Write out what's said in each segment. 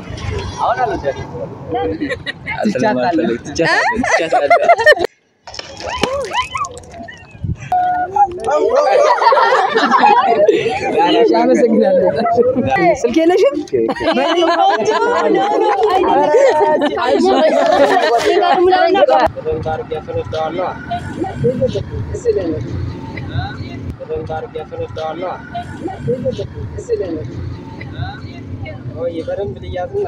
አሁን አልወዳትም። ትቻታለህ። ትቻታለህ፣ ትቻታለህ። አመሰግናለሁ። ስልክ የለሽም? በደንብ አድርጌ አስረዳዋለሁ። በደንብ አድርጌ አስረዳዋለሁ። ቆይ በደንብ ልያዝና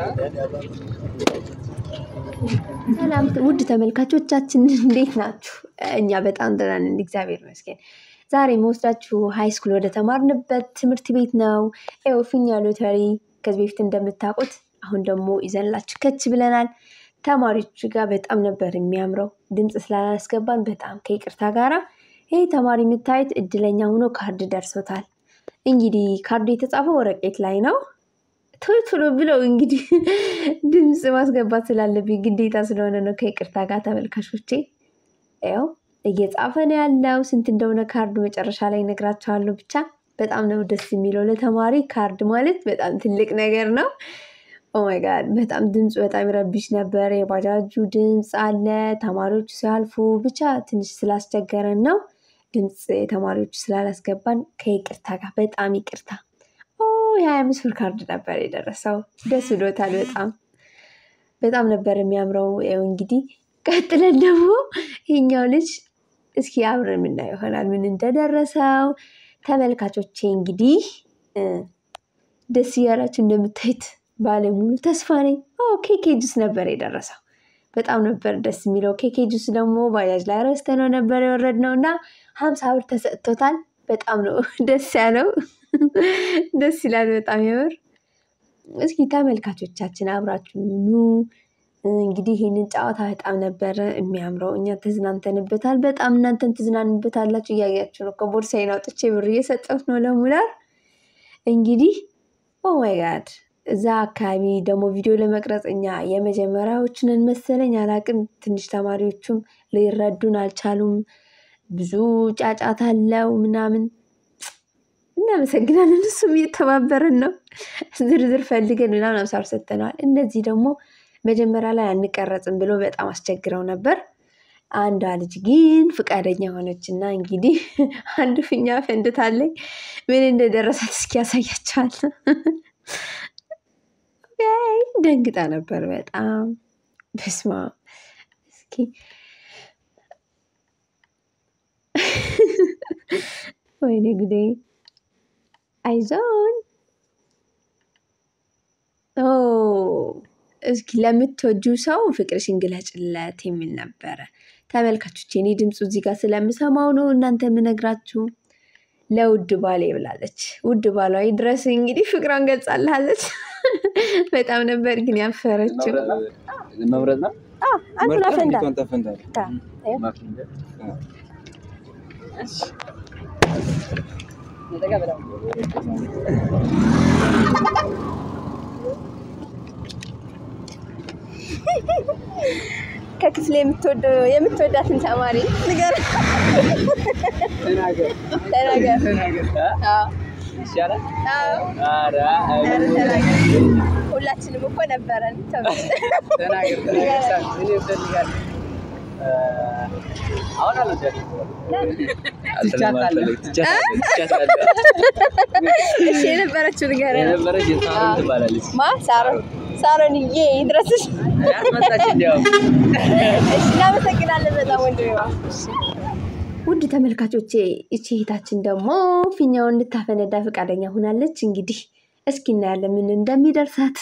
ሰላም ውድ ተመልካቾቻችን እንዴት ናችሁ? እኛ በጣም ደህና ነን፣ እግዚአብሔር ይመስገን። ዛሬ መወስዳችሁ ሃይ ስኩል ወደ ተማርንበት ትምህርት ቤት ነው። ይኸው ፊኛ ሎተሪ ከዚህ በፊት እንደምታውቁት አሁን ደግሞ ይዘንላችሁ ከች ብለናል። ተማሪዎቹ ጋር በጣም ነበር የሚያምረው። ድምፅ ስላላስገባን በጣም ከይቅርታ ጋራ ይህ ተማሪ የምታዩት እድለኛ ሆኖ ካርድ ደርሶታል። እንግዲህ ካርዱ የተጻፈው ወረቀት ላይ ነው። ቶሎ ቶሎ ብለው እንግዲህ ድምፅ ማስገባት ስላለብኝ ግዴታ ስለሆነ ነው። ከይቅርታ ጋር ተመልካቾቼ፣ ያው እየጻፈ ነው ያለው። ስንት እንደሆነ ካርዱ መጨረሻ ላይ እነግራቸዋለሁ። ብቻ በጣም ነው ደስ የሚለው። ለተማሪ ካርድ ማለት በጣም ትልቅ ነገር ነው። ኦማይ ጋድ በጣም ድምፁ በጣም ይረብሽ ነበር። የባጃጁ ድምፅ አለ፣ ተማሪዎቹ ሲያልፉ ብቻ ትንሽ ስላስቸገረን ነው ድምፅ የተማሪዎቹ ስላላስገባን ከይቅርታ ጋር በጣም ይቅርታ። የሀያ አምስት ብር ካርድ ነበር የደረሰው። ደስ ብሎታል። በጣም በጣም ነበር የሚያምረው። ያው እንግዲህ ቀጥለን ደግሞ ይሄኛው ልጅ እስኪ አብረን የምናየው ይሆናል ምን እንደደረሰው። ተመልካቾቼ እንግዲህ ደስ እያላችሁ እንደምታዩት ባለሙሉ ተስፋ ነኝ። ኬኬ ጁስ ነበር የደረሰው። በጣም ነበር ደስ የሚለው። ኬኬ ጁስ ደግሞ ባጃጅ ላይ ረስተነው ነበር የወረድነው እና ሀምሳ ብር ተሰጥቶታል። በጣም ነው ደስ ያለው። ደስ ይላል በጣም የምር። እስኪ ተመልካቾቻችን አብራችሁ ኑ። እንግዲህ ይህንን ጨዋታ በጣም ነበረ የሚያምረው። እኛ ተዝናንተንበታል። በጣም እናንተን ትዝናንበታላችሁ። እያያችሁ ነው። ከቦርሳዬን አውጥቼ ብር እየሰጠሁት ነው ለሙላር። እንግዲህ ኦማይ ጋድ እዛ አካባቢ ደግሞ ቪዲዮ ለመቅረጽ እኛ የመጀመሪያዎቹ ነን መሰለኝ፣ አላቅም። ትንሽ ተማሪዎቹም ሊረዱን አልቻሉም። ብዙ ጫጫታ አለው ምናምን እናመሰግናለን። እሱም እየተባበረን ነው። ዝርዝር ፈልገን ምናምን አምሳ ብር ሰጥተነዋል። እነዚህ ደግሞ መጀመሪያ ላይ አንቀረጽም ብሎ በጣም አስቸግረው ነበር። አንዷ ልጅ ግን ፍቃደኛ ሆነች እና እንግዲህ አንዱ ፊኛ ፈንድታለኝ። ምን እንደደረሳት እስኪ ያሳያቸዋል። ደንግጣ ነበር በጣም በስማ እስኪ ወይኔ ጉዴ አይዞን እስኪ ለምትወጁ ሰው ፍቅርሽን ግለጭለት የሚል ነበረ። ተመልካቾች እኔ ድምፁ እዚህ ጋር ስለምሰማው ነው እናንተ የምነግራችሁ። ለውድ ባሌ ብላለች። ውድ ባሏ ድረስ እንግዲህ ፍቅሯን ገልጻልሃለች። በጣም ነበር ግን ያፈረችው። መምረጥ ነው። አንዱን አፈንዳ እንዴት ተፈንዳል? ከክፍል የምትወዳትን ተማሪ ንገር ተናገር ተናገር። ተናገር። አዎ፣ ይሻላል። አዎ፣ ኧረ ኧረ ተናገር። ሁላችንም እኮ ነበረን። ተው። ተናገር ተናገር። እኔ እፈልጋለሁ። አሁን አልወዳትም። ትቻታለህ። ትቻታለህ፣ ትቻታለህ። እሺ የነበረችው ንገረን። የነበረች የሳሮን ትባላለች። ማ ሳሮን ሳሮንዬ ይድረስሽ። ያስመጣች እንዲያውም እሺ እናመሰግናለን በጣም ወንድሜ። ውድ ተመልካቾቼ ይቺ እህታችን ደግሞ ፊኛውን እንድታፈነዳ ፈቃደኛ ሆናለች። እንግዲህ እስኪ እናያለን ምን እንደሚደርሳት።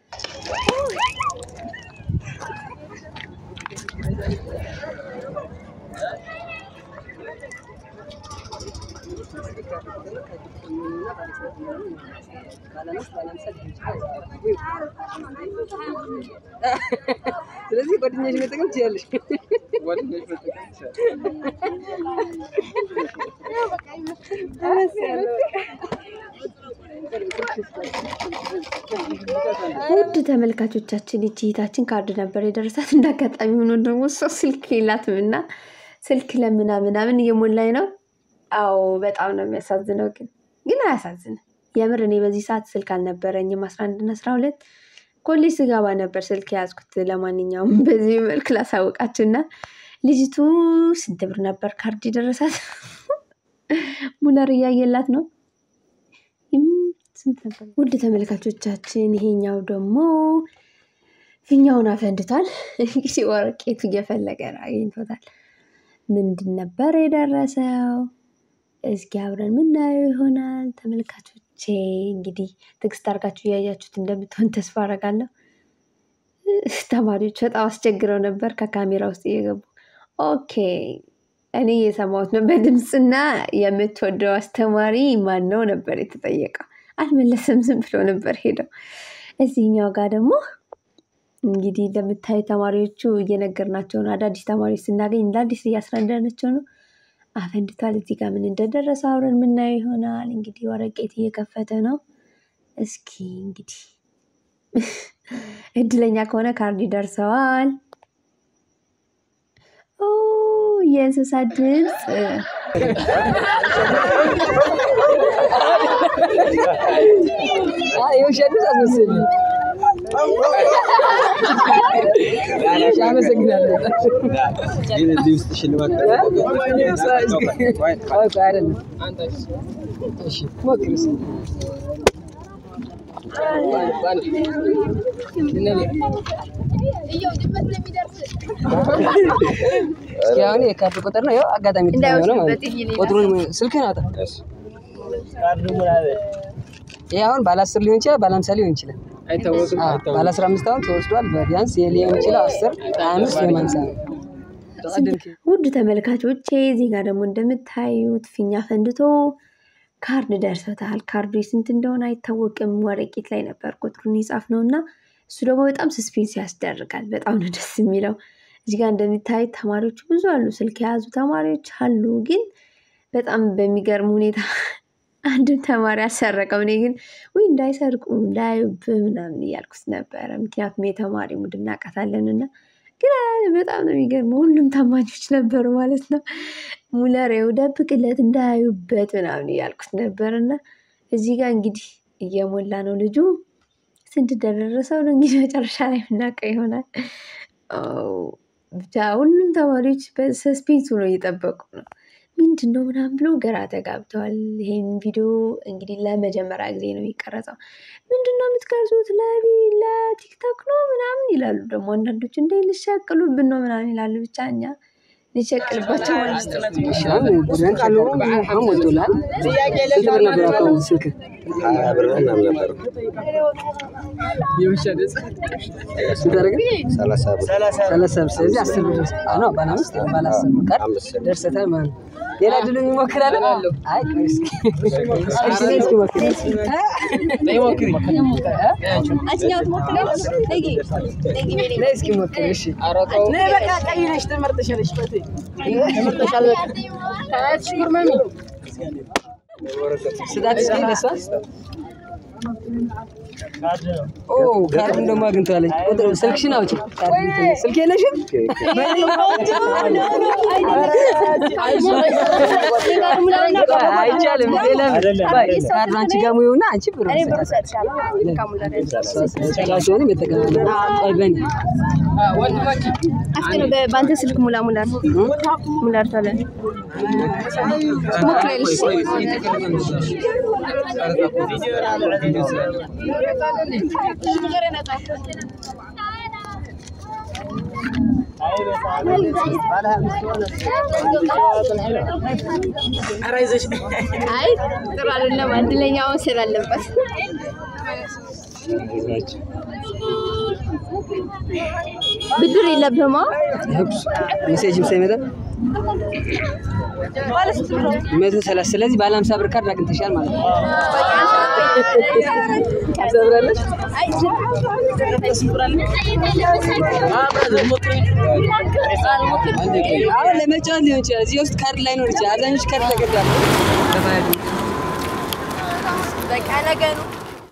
ስለዚህ ጓደኛሽ መጠቀም ትችላለሽ። ጓደኞች መጠቀም ይቻላል። ውድ ተመልካቾቻችን ይቺ እህታችን ካርድ ነበር የደረሳት። እንዳጋጣሚ ሆኖ ደግሞ እሷ ስልክ የላትም እና ስልክ ለምና ምናምን እየሞላኝ ነው። አዎ በጣም ነው የሚያሳዝነው። ግን ግን አያሳዝንም የምር። እኔ በዚህ ሰዓት ስልክ አልነበረኝም አስራ አንድና አስራ ሁለት ኮሌጅ ስገባ ነበር ስልክ የያዝኩት። ለማንኛውም በዚህ መልክ ላሳውቃችሁና ልጅቱ ስንት ብር ነበር ካርድ የደረሳት? ሙለር እያየላት ነው። ይም ስንት ነበር? ውድ ተመልካቾቻችን ይሄኛው ደግሞ ፊኛውን አፈንድቷል። እንግዲህ ወረቄቱ እየፈለገ ነው፣ አግኝቶታል። ምንድን ነበር የደረሰው? እስኪ አብረን ምናየው ይሆናል። ተመልካቾቼ እንግዲህ ትዕግስት አድርጋችሁ እያያችሁት እንደምትሆን ተስፋ አደርጋለሁ። ተማሪዎች በጣም አስቸግረው ነበር ከካሜራ ውስጥ እየገቡ ኦኬ እኔ የሰማሁት ነው በድምፅና የምትወደው አስተማሪ ማን ነው ነበር የተጠየቀው። አልመለሰም፣ ዝም ብሎ ነበር ሄደው። እዚህኛው ጋር ደግሞ እንግዲህ እንደምታዩ ተማሪዎቹ እየነገርናቸው ነው። አዳዲስ ተማሪዎች ስናገኝ እንደ አዲስ እያስረዳናቸው ነው። አፈንድቷል። እዚህ ጋር ምን እንደደረሰ አብረን የምናየው ይሆናል። እንግዲህ ወረቄት እየከፈተ ነው። እስኪ እንግዲህ እድለኛ ከሆነ ካርድ ይደርሰዋል። ኦ የእንስሳት ድምፅ የውሸት ድምፅ አስመሰለኝ። እሺ፣ አመሰግናለሁ። ግን እዚህ ውስጥ ሽልማት ቆይ ቆይ፣ አይደለም። እሺ፣ ሞክር እስኪ። እስኪ አሁን የካርድ ቁጥር ነው። ያው አጋጣሚ ተጠቅመው ነው ማለት ነው። ቁጥሩን ስልክህን አውጣ። ይሄ አሁን ባለ አስር ሊሆን ይችላል፣ ባለ ሀምሳ ሊሆን ይችላል። አይታወቅም። አዎ፣ ባለ አስራ አምስት አሁን ተወስዷል። ቢያንስ ሊሆን ይችላል አስር ሀያ አምስት ወይም ሀምሳ ነው። ውድ ተመልካቾቼ እዚህ ጋር ደግሞ እንደምታዩት ፊኛ ፈንድቶ ካርድ ደርሶታል። ካርዱ ስንት እንደሆነ አይታወቅም። ወረቄት ላይ ነበር ቁጥሩን ይጻፍ ነው እና እሱ ደግሞ በጣም ስስፔንስ ያስደርጋል። በጣም ነው ደስ የሚለው። እዚህ ጋር እንደሚታዩት ተማሪዎቹ ብዙ አሉ፣ ስልክ የያዙ ተማሪዎች አሉ። ግን በጣም በሚገርም ሁኔታ አንድም ተማሪ አልሰረቀም። እኔ ግን ውይ እንዳይሰርቁ እንዳያዩብህ ምናምን እያልኩት ነበረ። ምክንያቱም የተማሪ ሙድ እናውቃታለን እና ግን በጣም ነው የሚገርመው። ሁሉም ታማኞች ነበሩ ማለት ነው። ሙለሬው ደብቅለት እንዳያዩበት ምናምን እያልኩት ነበር እና እዚህ ጋር እንግዲህ እየሞላ ነው ልጁ። ስንት እንደደረሰው ነው እንግዲህ መጨረሻ ላይ የምናውቀው ይሆናል። ብቻ ሁሉም ተማሪዎች በሰስፔንስ ሆነው እየጠበቁ ነው። ምንድን ነው ምናምን ብሎ ግራ ተጋብተዋል። ይሄን ቪዲዮ እንግዲህ ለመጀመሪያ ጊዜ ነው የሚቀረጸው። ምንድን ነው የምትቀርጹት? ለቢ ለቲክቶክ ነው ምናምን ይላሉ። ደግሞ አንዳንዶች እንደ ልሸቅሉብን ነው ምናምን ይላሉ። ብቻ እኛ ልሸቅልባቸው ማለት ነው። አሁን ብርህን ቃሉ አሁን ሞልቶልሃል። ስንት ብር ነበር አካውንት ስልክ? ስንት አደረገ? ሰላሳ ብር። ስለዚህ አስር ብር ደርስ- አዎ ነው፣ ባለ አምስት ባለ አስር ብር ካርድ ደርሰታል ማለት ነው። ሌላ ድል ይሞክራል። አይ ቆይ እስኪ እሺ፣ እኔ እስኪ ሞክር። ነይ እስኪ ሞክር። እሺ ስጣት እስኪ ለእሷ። ኦ ካርዱን ደግሞ አግኝተዋለች። ቁጥር ስልክሽን አውጪ። ካርድ እንትን ስልክ የለሽም? አይቻልም። ሌላ ቆይ፣ ካርዱ አንቺ ጋር ሙዩና አንቺ ብር ራስሽንም መጠቀም ቆይ በእኔ በአንተ ስልክ ሙላ ሙላ ሙላ ታለ አይ ጥሩ አይደለም። እድለኛ መውሰድ አለበት። ብድር የለብህማ። ሜሴጅም ሳይመጣ መቶ ሰላሳ ስለዚህ ባለ ሀምሳ ብር ካርድ አግኝተሻል ማለት ነው። ሰብራለች አሁን ለመጫወት ሊሆን ይችላል። እዚህ ውስጥ ካርድ ላይኖር ይችላል። አብዛኞቹ ካርድ ተገዳሉ። በቃ ነገ ነው።